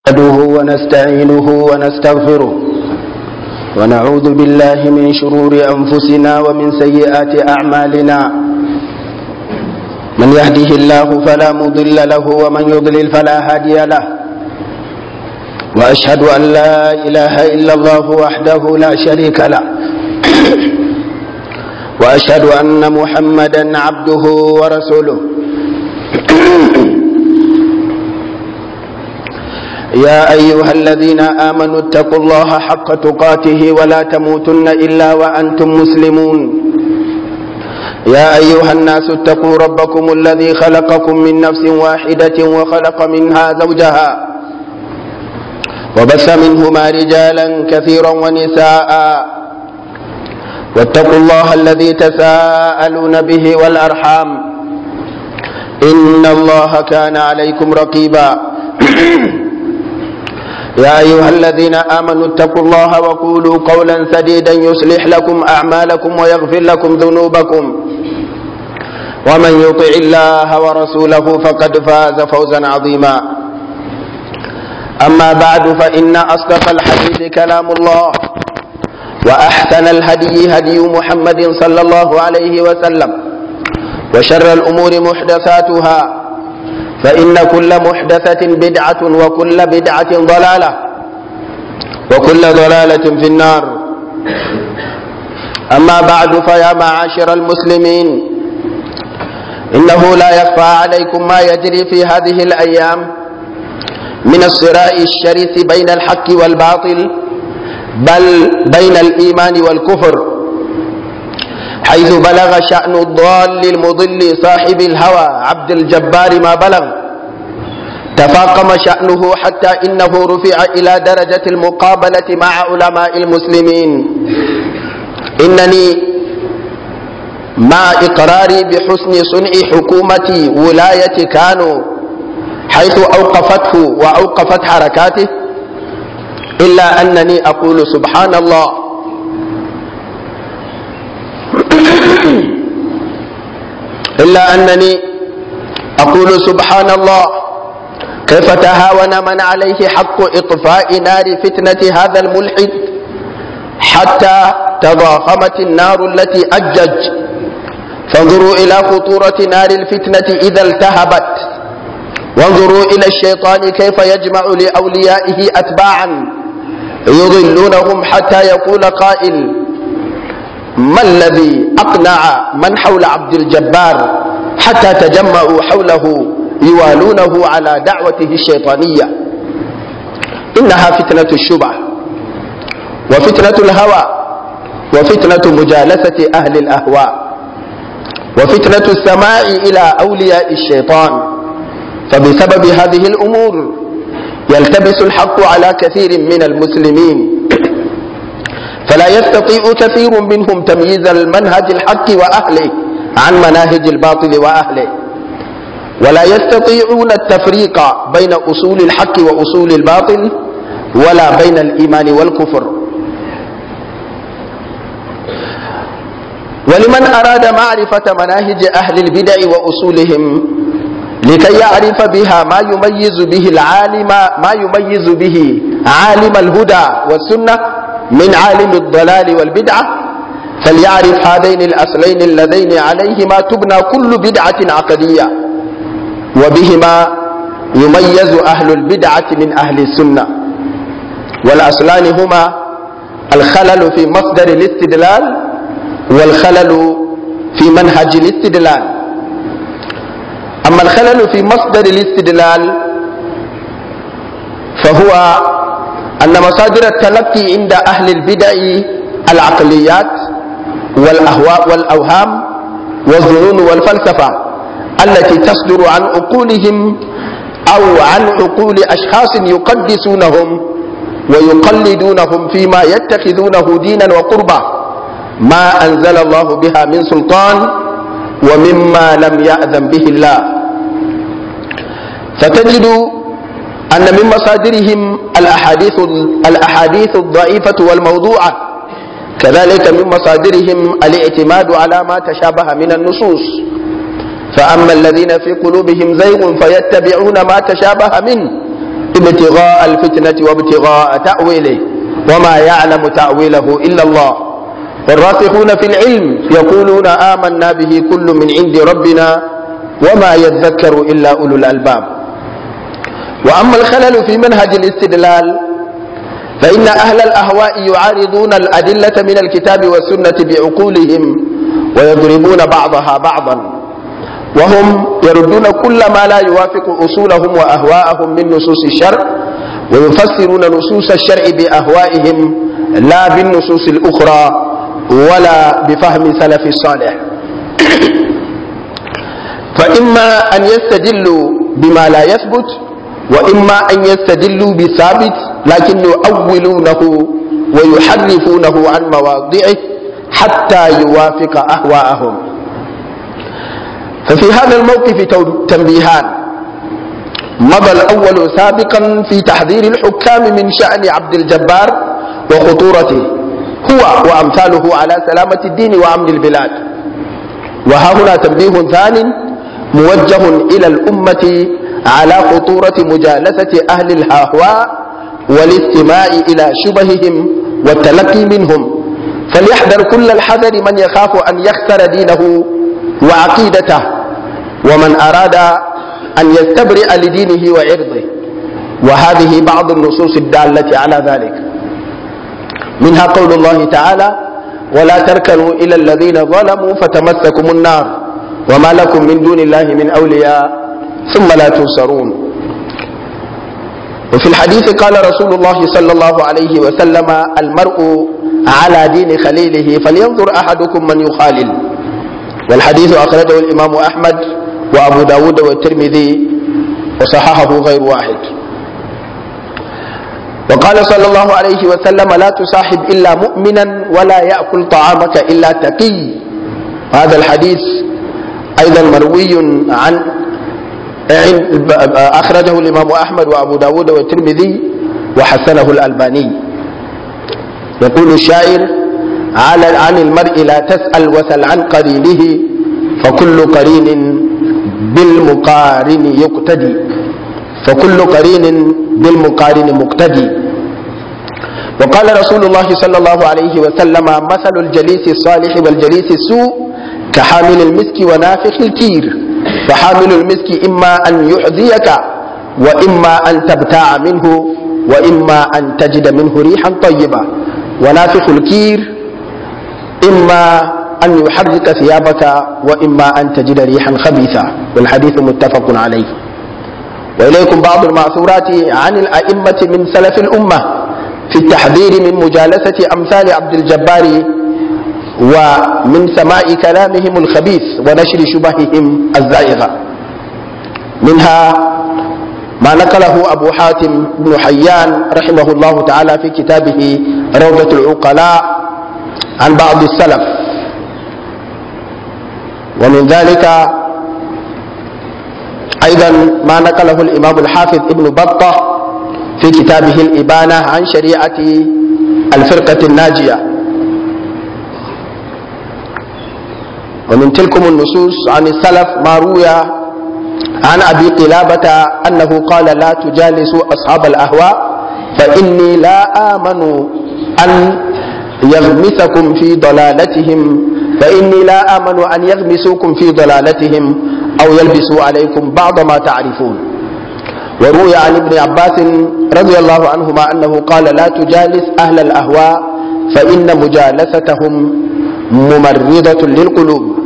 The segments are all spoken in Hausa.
نحمده ونستعينه ونستغفره ونعوذ بالله من شرور أنفسنا ومن سيئات أعمالنا من يهده الله فلا مضل له ومن يضلل فلا هادي له وأشهد أن لا إله إلا الله وحده لا شريك له وأشهد أن محمدا عبده ورسوله يا أيها الذين آمنوا اتقوا الله حق تقاته ولا تموتن إلا وأنتم مسلمون يا أيها الناس اتقوا ربكم الذي خلقكم من نفس واحدة وخلق منها زوجها وبث منهما رجالا كثيرا ونساء واتقوا الله الذي تساءلون به والأرحام إن الله كان عليكم رقيبا يا أيها الذين آمنوا اتقوا الله وقولوا قولا سديدا يصلح لكم أعمالكم ويغفر لكم ذنوبكم ومن يطع الله ورسوله فقد فاز فوزا عظيما أما بعد فإن أصدق الحديث كلام الله وأحسن الهدي هدي محمد صلى الله عليه وسلم وشر الأمور محدثاتها فإن كل محدثة بدعة وكل بدعة ضلالة وكل ضلالة في النار أما بعد فيا معاشر المسلمين إنه لا يخفى عليكم ما يجري في هذه الأيام من الصراع الشريف بين الحق والباطل بل بين الإيمان والكفر حيث بلغ شأن الضال المضل صاحب الهوى عبد الجبار ما بلغ تفاقم شأنه حتى إنه رفع إلى درجة المقابلة مع علماء المسلمين إنني مع إقراري بحسن صنع حكومة ولاية كانوا حيث أوقفته وأوقفت حركاته إلا أنني أقول سبحان الله إلا أنني أقول سبحان الله كيف تهاون من عليه حق إطفاء نار فتنة هذا الملحد حتى تضاخمت النار التي أجج فانظروا إلى خطورة نار الفتنة إذا التهبت وانظروا إلى الشيطان كيف يجمع لأوليائه أتباعا يضلونهم حتى يقول قائل ما الذي أقنع من حول عبد الجبار حتى تجمعوا حوله يوالونه على دعوته الشيطانية إنها فتنة الشبع وفتنة الهوى وفتنة مجالسة أهل الأهواء وفتنة السماع إلى أولياء الشيطان فبسبب هذه الأمور يلتبس الحق على كثير من المسلمين فلا يستطيع كثير منهم تمييز المنهج الحق وأهله عن مناهج الباطل وأهله ولا يستطيعون التفريق بين أصول الحق وأصول الباطل ولا بين الإيمان والكفر ولمن أراد معرفة مناهج أهل البدع وأصولهم لكي يعرف بها ما يميز به العالم ما يميز به عالم الهدى والسنة من عالم الضلال والبدعة فليعرف هذين الأصلين اللذين عليهما تبنى كل بدعة عقدية وبهما يميز أهل البدعة من أهل السنة والأصلان هما الخلل في مصدر الاستدلال والخلل في منهج الاستدلال أما الخلل في مصدر الاستدلال فهو أن مصادر التلقي عند أهل البدع العقليات والأهواء والأوهام والظنون والفلسفة التي تصدر عن عقولهم أو عن عقول أشخاص يقدسونهم ويقلدونهم فيما يتخذونه دينا وقربا ما أنزل الله بها من سلطان ومما لم يأذن به الله فتجد أن من مصادرهم الأحاديث الأحاديث الضعيفة والموضوعة كذلك من مصادرهم الاعتماد على ما تشابه من النصوص فأما الذين في قلوبهم زيغ فيتبعون ما تشابه منه ابتغاء الفتنة وابتغاء تأويله وما يعلم تأويله إلا الله والراسخون في العلم يقولون آمنا به كل من عند ربنا وما يذكر إلا أولو الألباب وأما الخلل في منهج الاستدلال فإن أهل الأهواء يعارضون الأدلة من الكتاب والسنة بعقولهم ويضربون بعضها بعضا وهم يردون كل ما لا يوافق أصولهم وأهواءهم من نصوص الشرع ويفسرون نصوص الشرع بأهوائهم لا بالنصوص الأخرى ولا بفهم سلف الصالح فإما أن يستدلوا بما لا يثبت وإما أن يستدلوا بثابت لكن يؤولونه ويحرفونه عن مواضعه حتى يوافق أهواءهم ففي هذا الموقف تنبيهان مضى الأول سابقا في تحذير الحكام من شأن عبد الجبار وخطورته هو وأمثاله على سلامة الدين وأمن البلاد وها هنا تنبيه ثان موجه إلى الأمة على خطورة مجالسة أهل الهواء والاستماع إلى شبههم والتلقي منهم فليحذر كل الحذر من يخاف أن يخسر دينه وعقيدته ومن أراد أن يستبرئ لدينه وعرضه وهذه بعض النصوص الدالة على ذلك منها قول الله تعالى ولا تركنوا إلى الذين ظلموا فتمسكم النار وما لكم من دون الله من أولياء ثم لا تنصرون وفي الحديث قال رسول الله صلى الله عليه وسلم المرء على دين خليله فلينظر أحدكم من يخالل والحديث أخرجه الإمام أحمد وأبو داود والترمذي وصححه غير واحد وقال صلى الله عليه وسلم لا تصاحب إلا مؤمنا ولا يأكل طعامك إلا تقي هذا الحديث أيضا مروي عن أخرجه الإمام أحمد وأبو داود والترمذي وحسنه الألباني يقول الشاعر على عن المرء لا تسأل وسل عن قرينه فكل قرين بالمقارن يقتدي فكل قرين بالمقارن مقتدي وقال رسول الله صلى الله عليه وسلم مثل الجليس الصالح والجليس السوء كحامل المسك ونافخ الكير فحامل المسك إما أن يحذيك وإما أن تبتاع منه وإما أن تجد منه ريحا طيبة ونافخ الكير إما أن يحرك ثيابك وإما أن تجد ريحا خبيثة والحديث متفق عليه وإليكم بعض المعثورات عن الأئمة من سلف الأمة في التحذير من مجالسة أمثال عبد الجبار ومن سماع كلامهم الخبيث ونشر شبههم الزائغة منها ما نقله أبو حاتم بن حيان رحمه الله تعالى في كتابه روضة العقلاء عن بعض السلف ومن ذلك أيضا ما نقله الإمام الحافظ ابن بطة في كتابه الإبانة عن شريعة الفرقة الناجية ومن تلكم النصوص عن السلف ما روي عن أبي قلابة أنه قال لا تجالسوا أصحاب الأهواء فإني لا آمن أن يغمسكم في ضلالتهم فإني لا آمن أن يغمسوكم في ضلالتهم أو يلبسوا عليكم بعض ما تعرفون وروي عن ابن عباس رضي الله عنهما أنه قال لا تجالس أهل الأهواء فإن مجالستهم ممرضة للقلوب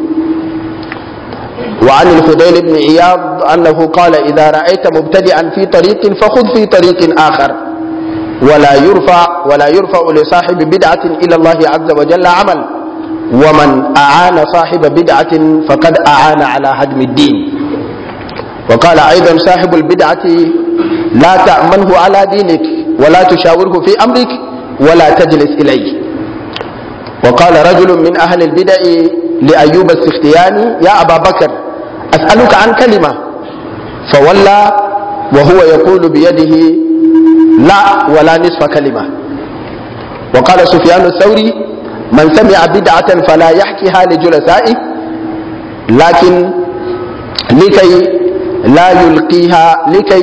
وعن الفضيل بن عياض أنه قال إذا رأيت مبتدئا في طريق فخذ في طريق آخر ولا يرفع ولا يرفع لصاحب بدعة إلى الله عز وجل عمل ومن أعان صاحب بدعة فقد أعان على هدم الدين وقال أيضا صاحب البدعة لا تأمنه على دينك ولا تشاوره في أمرك ولا تجلس إليه وقال رجل من أهل البدع لأيوب السختياني يا أبا بكر أسألك عن كلمة فولى وهو يقول بيده لا ولا نصف كلمة وقال سفيان الثوري من سمع بدعة فلا يحكيها لجلسائه لكن لكي لا يلقيها لكي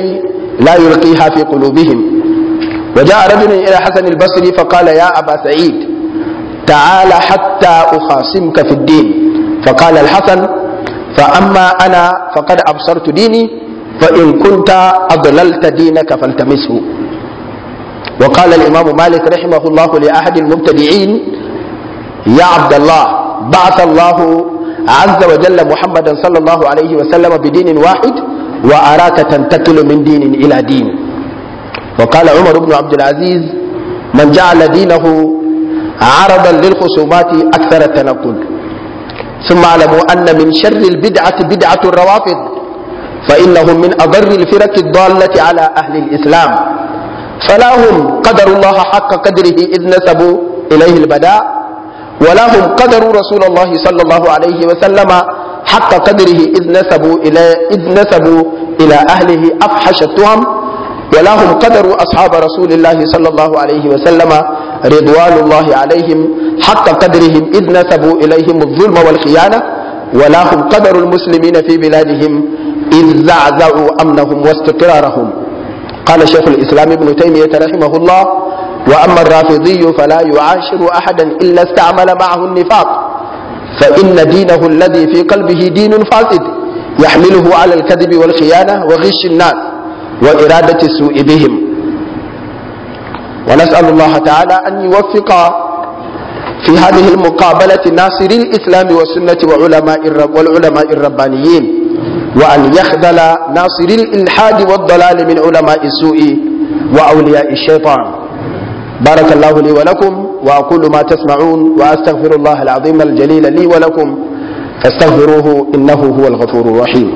لا يلقيها في قلوبهم وجاء رجل إلى حسن البصري فقال يا أبا سعيد تعال حتى أخاصمك في الدين فقال الحسن فأما أنا فقد أبصرت ديني فإن كنت أضللت دينك فالتمسه وقال الإمام مالك رحمه الله لأحد المبتدعين يا عبد الله بعث الله عز وجل محمدا صلى الله عليه وسلم بدين واحد وأراك تنتقل من دين إلى دين وقال عمر بن عبد العزيز من جعل دينه عرضا للخصومات أكثر التنقل ثم اعلموا أن من شر البدعة بدعة الروافض فإنهم من أضر الفرق الضالة على أهل الإسلام فلا هم قدروا الله حق قدره إذ نسبوا إليه البداء ولا هم قدروا رسول الله صلى الله عليه وسلم حق قدره إذ نسبوا إلى إذ نسبوا إلى أهله أفحش التهم ولا هم قدروا أصحاب رسول الله صلى الله عليه وسلم رضوان الله عليهم حق قدرهم إذ نسبوا إليهم الظلم والخيانة ولا هم قدروا المسلمين في بلادهم إذ زعزعوا أمنهم واستقرارهم قال شيخ الإسلام ابن تيمية رحمه الله وأما الرافضي فلا يعاشر أحدا إلا استعمل معه النفاق فإن دينه الذي في قلبه دين فاسد يحمله على الكذب والخيانة وغش الناس وإرادة السوء بهم ونسأل الله تعالى أن يوفق في هذه المقابلة ناصري الإسلام والسنة وعلماء الرب والعلماء الربانيين وأن يخذل ناصري الإلحاد والضلال من علماء السوء وأولياء الشيطان بارك الله لي ولكم وأقول ما تسمعون وأستغفر الله العظيم الجليل لي ولكم فاستغفروه إنه هو الغفور الرحيم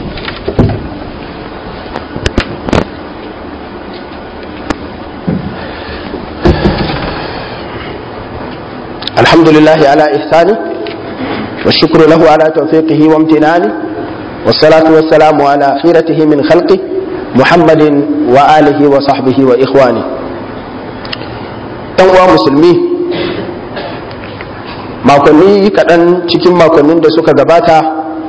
الحمد لله على إحسانه والشكر له على توفيقه وامتنانه والصلاة والسلام على خيرته من خلقه محمد وآله وصحبه وإخوانه uwa musulmi makonni kaɗan cikin makonnin da suka gabata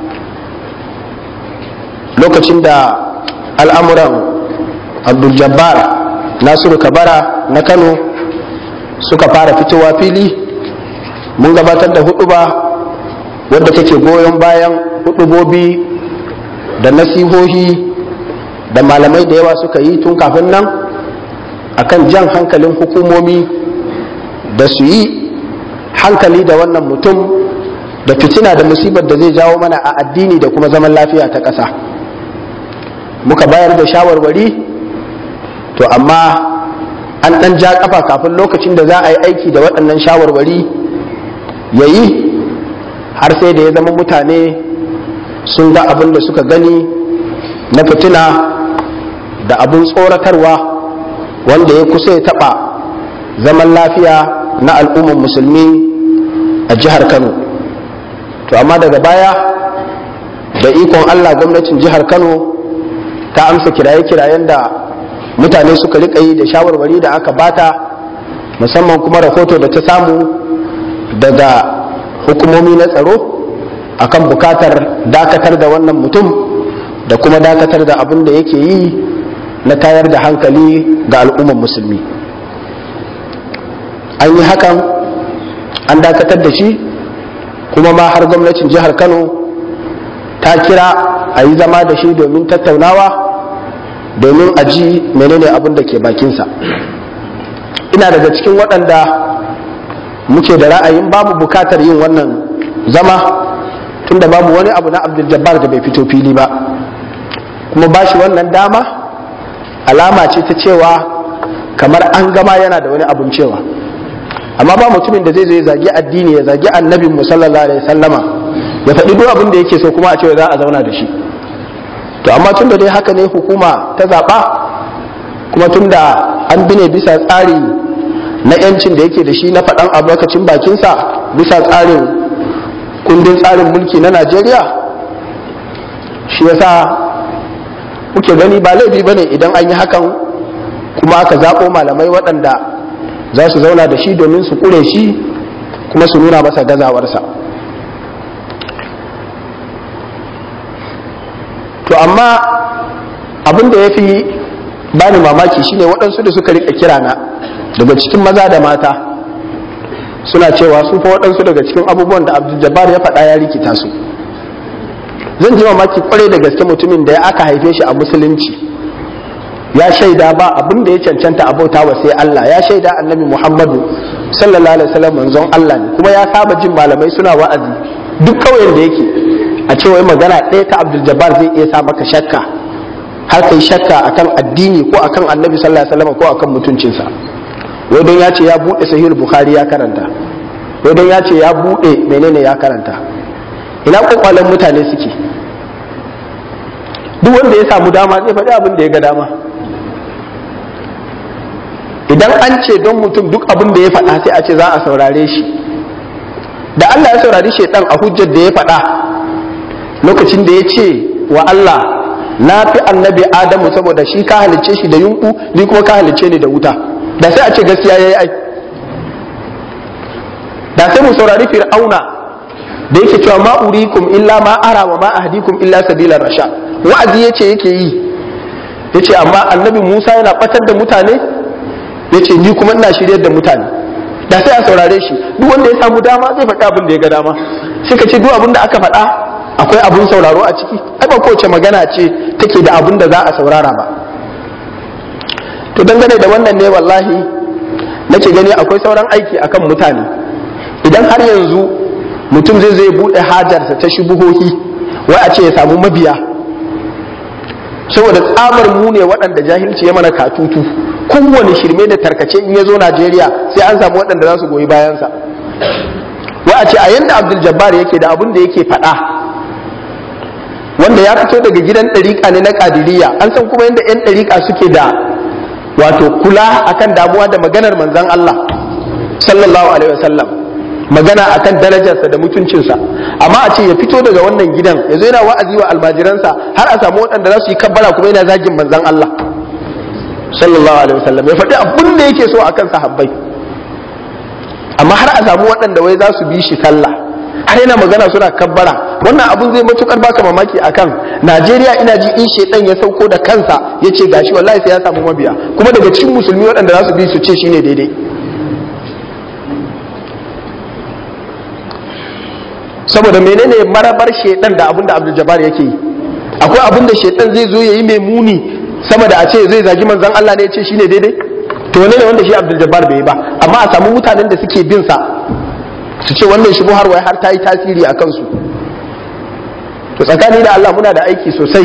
lokacin da al'amuran abdul-jabbar nasiru kabara na kano suka fara fitowa fili mun gabatar da huɗuba wadda take goyon bayan huɗubobi da nasihohi da malamai da yawa suka yi tun kafin nan akan jan hankalin hukumomi da su yi hankali da wannan mutum da fitina da musibar da zai jawo mana a addini da kuma zaman lafiya ta ƙasa muka bayar da shawarwari to amma an ɗan ja ƙafa kafin lokacin da za a yi aiki da waɗannan shawarwari ya yi har sai da ya zama mutane sun ga abin da suka gani na fitina da abin tsoratarwa wanda ya kusa ya taɓa zaman lafiya na al'ummar musulmi a jihar kano to amma daga baya da ikon allah gwamnatin jihar kano ta amsa kiraye-kirayen da mutane suka rika yi da shawarwari da aka bata musamman kuma rahoto da ta samu daga hukumomi na tsaro akan bukatar dakatar da wannan mutum da kuma dakatar da abin da yake yi na tayar da hankali ga al'ummar musulmi an yi hakan an dakatar da shi kuma ma har gwamnatin jihar kano ta kira a yi zama da shi domin tattaunawa domin a ji menene abin da ke bakinsa ina daga cikin waɗanda muke da ra'ayin babu bukatar yin wannan zama tunda babu wani abu na abdul jabbar da bai fito fili ba kuma ba shi wannan dama alama ce ta cewa kamar an gama yana da wani abun cewa amma ba mutumin da zai zo ya zagi addini ya zagi annabin mu sallallahu alaihi sallama ya faɗi duk abin da yake so kuma a ce za a zauna da shi to amma tun da dai haka ne hukuma ta zaɓa kuma tun da an bi ne bisa tsari na yancin da yake da shi na faɗan albarkacin bakinsa bisa tsarin kundin tsarin mulki na najeriya shi yasa muke gani ba laifi ba ne idan an yi hakan kuma aka zaɓo malamai waɗanda za su zauna da shi domin su ƙure shi kuma su nuna masa gazawarsa to amma abin da ya fi bani mamaki shine waɗansu da suka rika kira na daga cikin maza da mata suna cewa su fa waɗansu daga cikin abubuwan da abdul jabbar ya faɗa ya rikita su zan ji mamaki kwarai da gaske mutumin da ya aka haife shi a musulunci ya shaida ba abin da ya cancanta a bauta wa sai Allah ya shaida annabi Muhammadu sallallahu alaihi wasallam manzon Allah ne kuma ya saba jin malamai suna wa'azi duk kauyen da yake a ce wai magana ɗaya ta Abdul Jabbar zai iya sa maka shakka har kai shakka akan addini ko akan annabi sallallahu alaihi wasallam ko akan mutuncinsa wai don ya ce ya bude sahih bukhari ya karanta wai don ya ce ya bude menene ya karanta ina kwakwalen mutane suke duk wanda ya samu dama zai faɗi abin da ya ga dama idan an ce don mutum duk abin da ya faɗa sai a ce za a saurare shi da Allah ya saurari shaidan a hujjar da ya faɗa lokacin da ya ce wa Allah na fi annabi Adamu saboda shi ka halicce shi da yunku ni kuma ka halicce ni da wuta da sai a ce gaskiya yayi ai da sai mu saurari fir'auna da yake cewa ma urikum illa ma ara wa ma ahdikum illa sabila rasha wa'azi yace yake yi yace amma annabi Musa yana batar da mutane yace ni kuma ina shiryar da mutane da sai a saurare shi duk wanda ya samu dama zai faɗi abin da ya ga dama sai ka ce duk abin da aka faɗa akwai abin sauraro a ciki ai ba kowace magana ce take da abin da za a saurara ba to dangane da wannan ne wallahi nake gani akwai sauran aiki akan mutane idan har yanzu mutum zai zai buɗe hajarsa ta shubuhohi wai a ce ya samu mabiya saboda tsabar mu ne waɗanda jahilci ya mana katutu kowane shirme da tarkace in ya zo Najeriya sai an samu waɗanda za su goyi bayansa wa a ce a yanda Abdul Jabbar yake da abin da yake faɗa wanda ya fito daga gidan ɗariƙa ne na ƙadiriya an san kuma yadda 'yan ɗariƙa suke da wato kula akan damuwa da maganar manzon Allah sallallahu alaihi wasallam magana akan darajarsa da mutuncinsa amma a ce ya fito daga wannan gidan ya zo yana wa'azi wa almajiransa har a samu waɗanda za su yi kabbara kuma yana zagin manzon Allah sallallahu alaihi wasallam ya faɗi abin da yake so akan sahabbai amma har a samu waɗanda wai za su bi shi sallah har yana magana suna kabbara wannan abun zai matukar baka mamaki akan Najeriya ina ji in shedan ya sauko da kansa ya ce gashi wallahi sai ya samu mabiya kuma daga cikin musulmi waɗanda za su bi su ce shine daidai saboda menene marabar shedan da abin da Abdul Jabbar yake yi akwai abin da shedan zai zo yayi mai muni sama da a ce zai zagi manzon Allah ne ya ce shine daidai to ne ne wanda shi Abdul Jabbar bai yi ba amma a samu mutanen da suke bin sa su ce wannan shi har wai har ta yi tasiri a kansu to tsakani da Allah muna da aiki sosai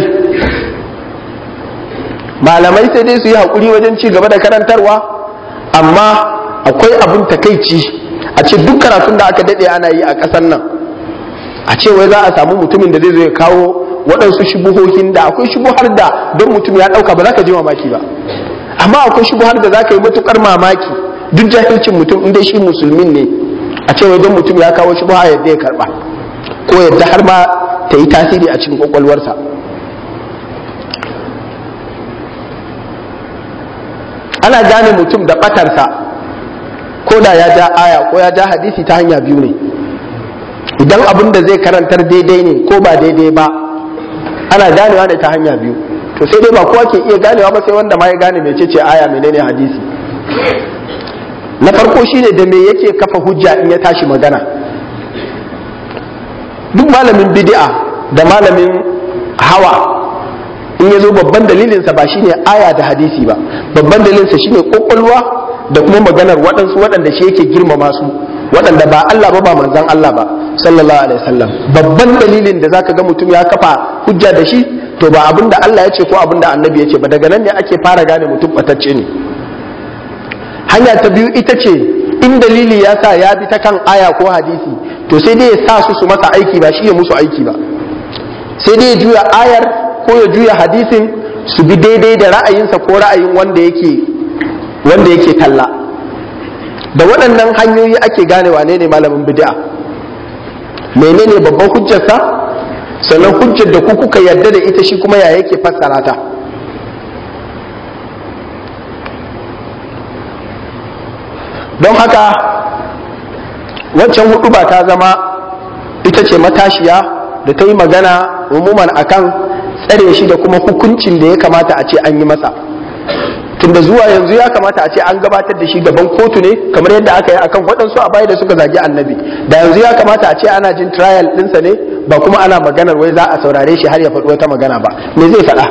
malamai sai dai su yi haƙuri wajen ci gaba da karantarwa amma akwai abin takaici a ce duk karatun da aka daɗe ana yi a ƙasar nan a ce wai za a samu mutumin da zai zo ya kawo waɗansu shubuhohin da akwai shubuhar da don mutum ya ɗauka ba za ka ji mamaki ba amma akwai shubuhar da za ka yi matuƙar mamaki duk jahilcin mutum in dai shi musulmin ne a ce wai don mutum ya kawo shubuha yadda ya karɓa ko yadda har ma ta yi tasiri a cikin ƙwaƙwalwarsa ana gane mutum da ɓatarsa ko da ya ja aya ko ya ja hadisi ta hanya biyu ne idan abin da zai karantar daidai ne ko ba daidai ba ana ganewa ne ta hanya biyu to sai dai ba kowa ke iya ganewa ba sai wanda ma ya gane mecece aya menene hadisi na farko shine da me yake kafa hujja in ya tashi magana duk malamin bid'a da malamin hawa in ya zo babban dalilinsa ba shine aya da hadisi ba babban dalilinsa shine kokolwa da kuma maganar waɗansu waɗanda shi yake girmama su waɗanda ba Allah ba ba manzan Allah ba sallallahu alaihi wasallam babban dalilin da zaka ga mutum ya kafa hujja da shi to ba abin da Allah ya ce ko abin da annabi ya ce ba daga nan ne ake fara gane mutum batacce ne hanya ta biyu ita ce in dalili ya sa ya bi ta kan aya ko hadisi to sai dai ya sa su su masa aiki ba shi ya musu aiki ba sai dai ya juya ayar ko ya juya hadisin su bi daidai da ra'ayinsa ko ra'ayin wanda yake wanda yake talla da waɗannan hanyoyi ake gane wane ne malamin bid'a menene babban hujjarsa sannan hujjar da ku kuka yarda da ita shi kuma ya yake fassara ta don haka waccan hudu ba ta zama ita ce matashiya da ta yi magana umuman akan tsare shi da kuma hukuncin da ya kamata a ce an yi masa tunda zuwa yanzu ya kamata a ce an gabatar da shi gaban kotu ne kamar yadda aka yi akan waɗansu a baya da suka zagi annabi da yanzu ya kamata a ce ana jin trial ɗinsa ne ba kuma ana maganar wai za a saurare shi har ya faɗi wata magana ba me zai faɗa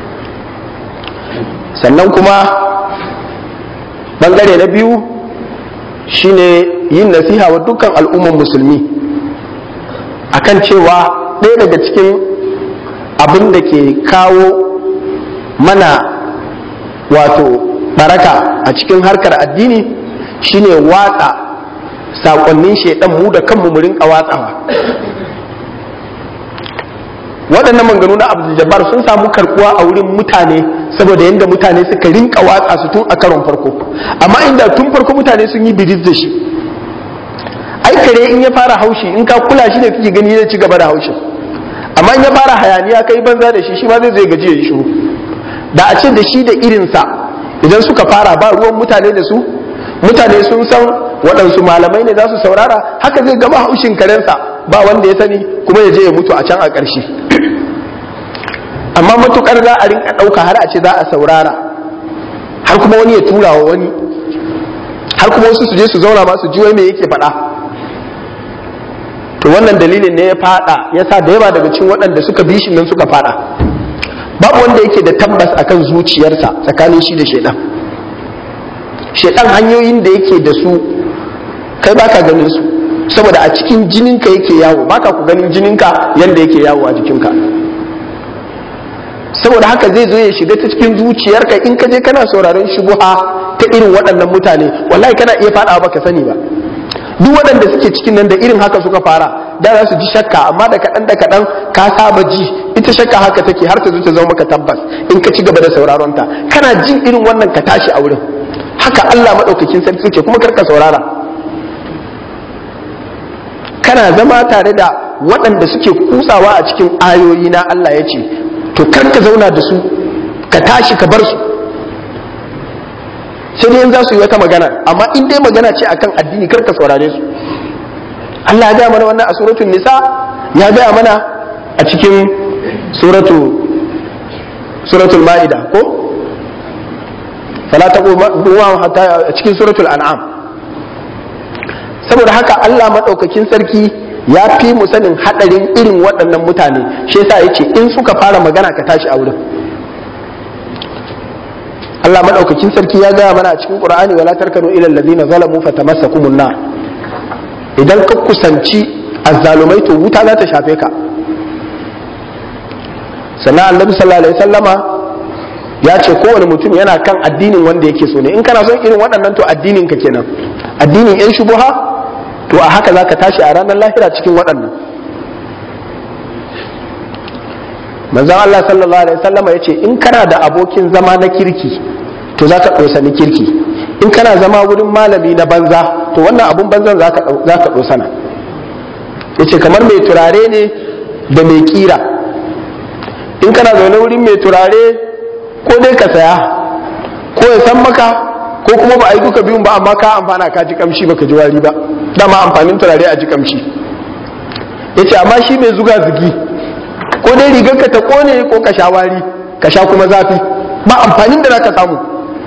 sannan kuma bangare na biyu shine yin nasiha wa dukkan al'umman musulmi akan cewa ɗaya daga cikin abin da ke kawo mana wato baraka a cikin harkar addini shine watsa sakonnin shaidan mu da kanmu mu rinka watsawa waɗannan manganu na abdul jabbar sun samu karkuwa a wurin mutane saboda yadda mutane suka rinka watsa su tun a karon farko amma inda tun farko mutane sun yi bidiz da shi ai kare in ya fara haushi in ka kula shi ne kake gani zai ci gaba da haushi amma in ya fara hayaniya kai banza da shi shi ma zai zai gaji ya yi shiru da a ce da shi da irinsa idan suka fara ba ruwan mutane da su mutane sun san waɗansu malamai ne za su saurara haka zai gama haushin karensa ba wanda ya sani kuma ya je ya mutu a can a ƙarshe amma matukar za a rinka ɗauka har a ce za a saurara har kuma wani ya tura wa wani har kuma wasu su je su zauna ma su ji wai me yake faɗa to wannan dalilin ne ya faɗa ya sa da yawa daga cikin waɗanda suka bi shi nan suka faɗa babu wanda yake da tabbas akan zuciyarsa tsakanin shi da shaidan shaidan hanyoyin da yake da su kai baka ganin su saboda a cikin jininka yake yawo baka ku ganin jininka yanda yake yawo a jikinka saboda haka zai zo ya shiga ta cikin zuciyarka in ka je kana sauraron shubuha ta irin waɗannan mutane wallahi kana iya faɗawa baka sani ba duk waɗanda suke cikin nan da irin haka suka fara da za su ji shakka amma da kaɗan da kaɗan ka saba ji ita shakka haka take har ta zo ta zama maka tabbas in ka ci gaba da sauraron ta kana jin irin wannan ka tashi a wurin haka Allah maɗaukakin sarki suke kuma karka saurara kana zama tare da waɗanda suke kutsawa a cikin ayoyi na Allah ya ce to kar ka zauna da su ka tashi ka bar su sai dai in za su yi wata magana amma in dai magana ce akan addini kar ka saurare su Allah ya gaya mana wannan a suratul nisa ya gaya mana a cikin suratu suratul ma'ida ko fala taqu hatta a cikin suratul an'am saboda haka Allah madaukakin sarki ya fi mu sanin hadarin irin waɗannan mutane shi yasa yace in suka fara magana ka tashi a wurin Allah madaukakin sarki ya gaya mana a cikin Qur'ani wala tarkanu ila allazina zalamu fatamassakumun nar idan ka kusanci azzalumai to wuta za ta shafe ka sannan annabi sallallahu alaihi wasallama ya ce kowane mutum yana kan addinin wanda yake so ne in kana son irin waɗannan to addinin ka kenan addinin yan shubuha to a haka zaka tashi a ranar lahira cikin waɗannan manzon Allah sallallahu alaihi wasallama ya ce in kana da abokin zama na kirki to za ka ɗosani kirki in kana zama wurin malami na banza to wannan abun banzan za ka ɗosana ya ce kamar mai turare ne da mai kira in kana zaune wurin mai turare ko dai ka saya ko ya san maka ko kuma ba a yi duka biyun ba amma ka amfana ka ji kamshi baka ji wari ba dama amfanin turare a ji kamshi ya ce amma shi mai zuga zugi ko dai rigar ka ta kone ko ka sha wari ka sha kuma zafi ba amfanin da za ka samu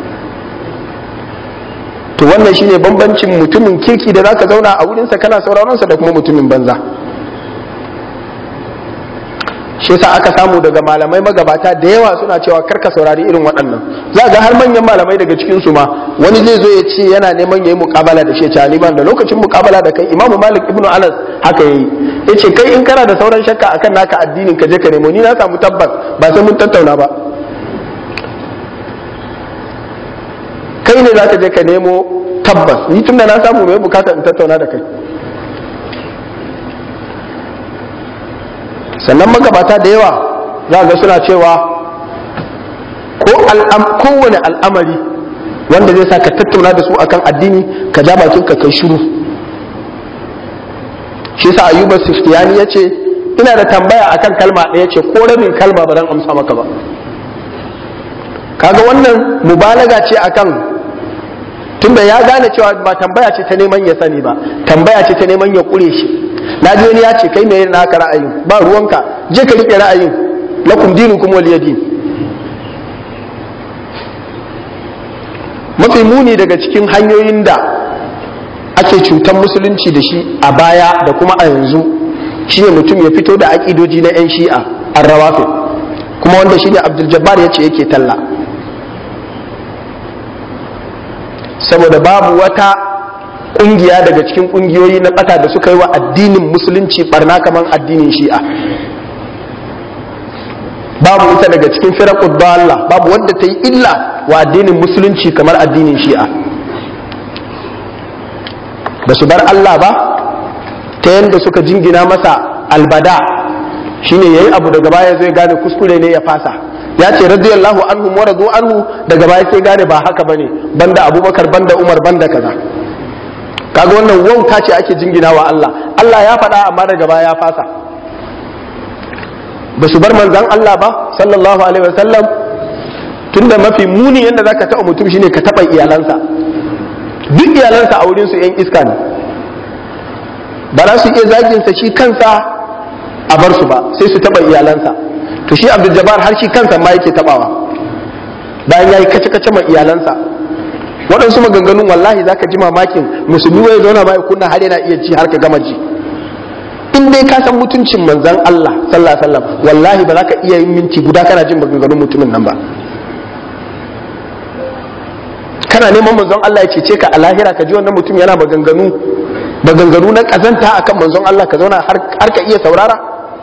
to wannan shine bambancin mutumin kirki da zaka zauna a wurinsa kana sauraron sa da kuma mutumin banza shi yasa aka samu daga malamai magabata da yawa suna cewa karka saurari irin waɗannan za ga har manyan malamai daga cikin su ma wani zai zo ya ce yana neman yayi muƙabala da shi ya ni ban da lokacin muƙabala da kai imamu malik ibnu anas haka yayi yace kai in kana da sauran shakka akan naka addinin ka je ka nemo ni na samu tabbas ba sai mun tattauna ba kai ne za ka je ka nemo tabbas ni tunda na samu mai bukatar in tattauna da kai sannan magabata da yawa za ga suna cewa ko kowane al'amari wanda zai sa ka tattauna da su akan addini ka ja bakin ka kai shiru shi sa ayuba siftiyani ya ce ina da tambaya akan kalma ɗaya ce ko rabin kalma ba zan amsa maka ba kaga wannan mubalaga ce akan tunda ya gane cewa ba tambaya ce ta neman ya sani ba tambaya ce ta neman ya kure shi na ji wani ya ce kai mai naka ra'ayin ba ruwanka je ka rike ra'ayin lakum dinukum waliya din mafi muni daga cikin hanyoyin da ake cutar musulunci da shi a baya da kuma a yanzu shine mutum ya fito da aƙidoji na 'yan shi'a an rawafi kuma wanda shine abdul jabbar ya ce yake talla saboda babu wata ƙungiya daga cikin ƙungiyoyi na ɓata da suka yi wa addinin musulunci barna kamar addinin shi'a babu ita daga cikin firakud Allah babu wanda ta yi illa wa addinin musulunci kamar addinin shi'a ba su bar Allah ba ta yadda suka jingina masa albada shine yayi abu daga baya zai gane kuskure ne ya fasa ya ce radiyallahu anhu wa radu anhu daga baya sai gane ba haka bane banda abubakar banda umar banda kaza kaga wannan wauta ce ake jingina wa Allah Allah ya faɗa amma daga baya ya fasa ba su bar manzan Allah ba sallallahu alaihi wasallam tunda mafi muni yadda zaka taɓa mutum shine ka taɓa iyalansa duk iyalansa a wurin su yan iska ne ba za su iya zaginsa shi kansa a bar su ba sai su taɓa iyalansa to shi abdul jabbar har shi kansa ma yake taɓawa bayan ya yi kace-kace ma iyalansa waɗansu maganganun wallahi zaka ji mamakin musulmi wai zauna ma ya kunna har yana iya ci har ka gama ji in dai ka san mutuncin manzon Allah sallallahu alaihi wasallam wallahi ba za ka iya yin minti guda kana jin maganganun mutumin nan ba kana neman manzon Allah ya cece ka a lahira ka ji wannan mutum yana maganganu maganganu na kazanta akan manzon Allah ka zauna har ka iya saurara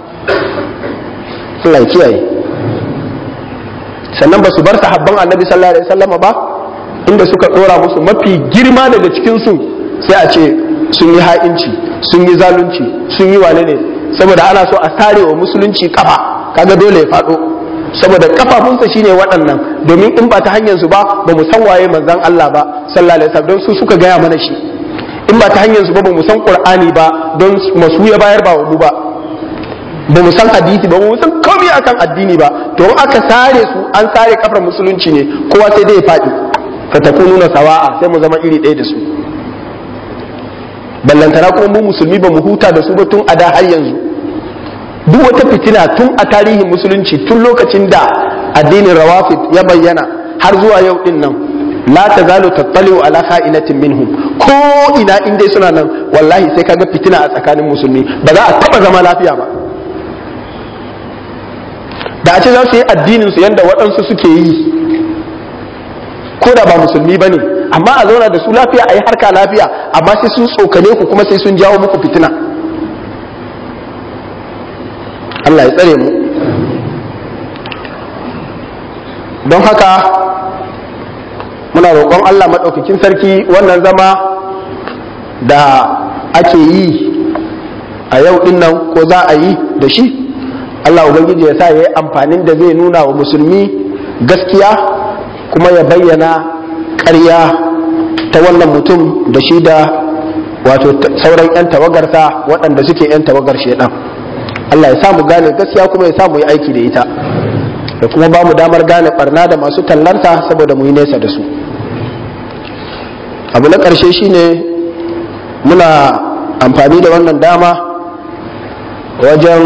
Allah ya kiyaye sannan ba su bar sahabban annabi sallallahu alaihi wasallam ba inda suka dora musu mafi girma daga cikin su sai a ce sun yi ha'inci sun yi zalunci sun yi wane ne saboda ana so a tare wa musulunci kafa kaga dole ya faɗo saboda kafafunsa shine waɗannan domin in ba ta hanyar su ba ba mu san waye manzon Allah ba sallallahu alaihi wasallam don su suka gaya mana shi in ba ta hanyar su ba ba mu san qur'ani ba don masu ya bayar ba mu ba ba mu san hadisi ba mu san komai akan addini ba to in aka sare su an sare kafar musulunci ne kowa sai dai ya faɗi fatakununa sawa'a sai mu zama iri ɗaya da su ballantana kuma mu musulmi ba mu huta da su ba tun a da har yanzu duk wata fitina tun a tarihin musulunci tun lokacin da addinin rawafid ya bayyana har zuwa yau din nan la tazalu tattaliu ala kha'inatin minhum ko ina in dai suna nan wallahi sai kaga fitina a tsakanin musulmi ba za a taba zama lafiya ba da a ce za su yi addinin su yanda waɗansu suke yi ko da ba musulmi ba ne amma a zauna da su lafiya a yi harka lafiya amma sai sun tsokane ku kuma sai sun jawo muku fitina Allah ya tsare mu don haka muna roƙon Allah maɗaukakin sarki wannan zama da ake yi a yau ɗin nan ko za a yi da shi Allah Ubangiji ya sa ya yi amfanin da zai nuna wa musulmi gaskiya kuma ya bayyana ƙarya ta wannan mutum da shi da wato sauran 'yan tawagarsa waɗanda suke 'yan tawagar shaidan Allah ya samu gane gaskiya kuma ya samu yi aiki da ita da kuma ba mu damar gane barna da masu tallanta saboda mu yi nesa da su abu na ƙarshe shine muna amfani da wannan dama wajen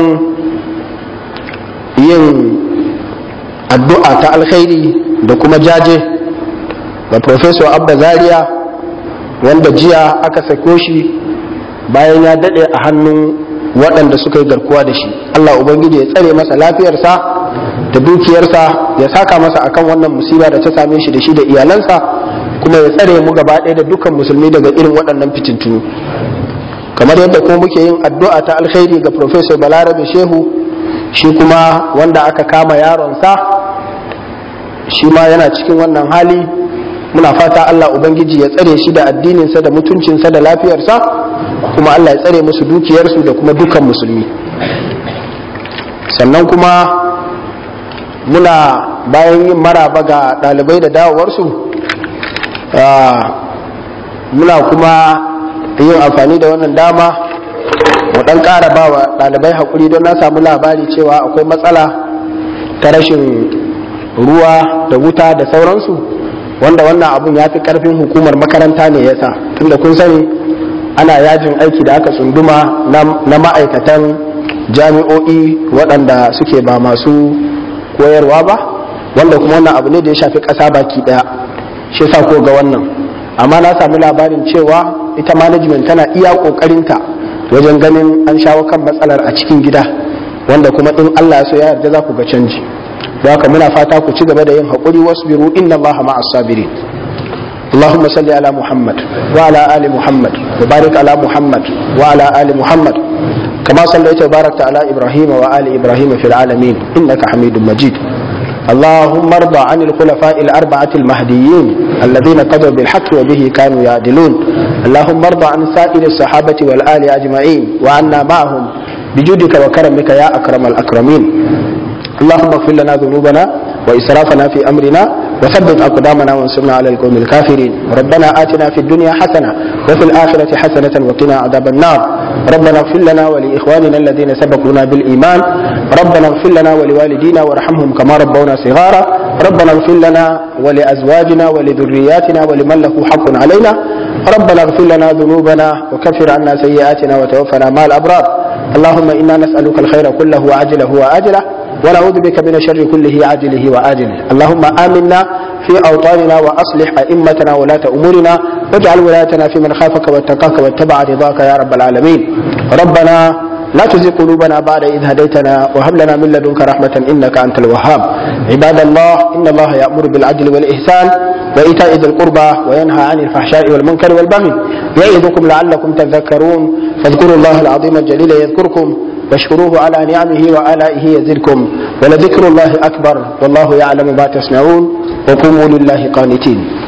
yin addu'a ta alkhairi da kuma jaje ga professor abba zaria wanda jiya aka sako shi bayan ya daɗe a hannun waɗanda suka yi garkuwa da shi allah ubangiji ya tsare masa lafiyarsa da dukiyarsa ya saka masa akan wannan musiba da ta same shi da shi da iyalansa kuma ya tsare mu gaba ɗaya da dukkan musulmi daga irin waɗannan fitintunu kamar yadda kuma muke yin addu'a ta alkhairi ga professor balarabe shehu shi kuma wanda aka kama yaronsa shi ma yana cikin wannan hali muna fata Allah Ubangiji ya tsare shi da addininsa da mutuncinsa da lafiyarsa kuma Allah ya tsare musu dukiyarsu da kuma dukan musulmi sannan kuma muna bayan yin maraba ga ɗalibai da dawowarsu muna kuma yin amfani da wannan dama mu ɗan ƙara ba wa ɗalibai haƙuri don na samu labari cewa akwai matsala ta rashin ruwa da wuta da sauransu wanda wannan abun ya fi karfin hukumar makaranta ne yasa tunda kun sani ana yajin aiki da aka tsunduma na ma'aikatan jami'o'i waɗanda suke ba masu koyarwa ba wanda kuma wannan abu ne da ya shafi ƙasa baki ɗaya shi yasa ko ga wannan amma na sami labarin cewa ita management tana iya kokarinta wajen ganin an shawo kan matsalar a cikin gida wanda kuma in Allah ya so ya yarda za ku ga canji don haka muna fata ku ci gaba da yin haƙuri wasbiru inna Allah ma'as sabirin اللهم صل على محمد وعلى آل محمد وبارك على محمد وعلى آل محمد كما صليت وباركت على إبراهيم وآل إبراهيم في العالمين إنك حميد مجيد اللهم ارضى عن الخلفاء الأربعة المهديين الذين قضوا بالحق وبه كانوا يعدلون اللهم ارضى عن سائر الصحابة والآل أجمعين وعنا معهم بجودك وكرمك يا أكرم الأكرمين اللهم اغفر لنا ذنوبنا وإسرافنا في أمرنا وثبت أقدامنا وانصرنا على القوم الكافرين ربنا آتنا في الدنيا حسنة وفي الآخرة حسنة وقنا عذاب النار ربنا اغفر لنا ولإخواننا الذين سبقونا بالإيمان ربنا اغفر لنا ولوالدينا وارحمهم كما ربونا صغارا ربنا اغفر لنا ولأزواجنا ولذرياتنا ولمن له حق علينا ربنا اغفر لنا ذنوبنا وكفر عنا سيئاتنا وتوفنا مع الأبرار اللهم إنا نسألك الخير كله وعجله وآجله ونعوذ بك من الشر كله عاجله وآجله اللهم آمنا في أوطاننا وأصلح أئمتنا ولاة أمورنا واجعل ولايتنا في من خافك واتقاك واتبع رضاك يا رب العالمين ربنا لا تزغ قلوبنا بعد إذ هديتنا وهب لنا من لدنك رحمة إنك أنت الوهاب عباد الله إن الله يأمر بالعدل والإحسان وإيتاء ذي القربى وينهى عن الفحشاء والمنكر والبغي يعظكم لعلكم تذكرون فاذكروا الله العظيم الجليل يذكركم واشكروه على نعمه وآلائه يزدكم ولذكر الله أكبر والله يعلم ما تصنعون وقوموا لله قانتين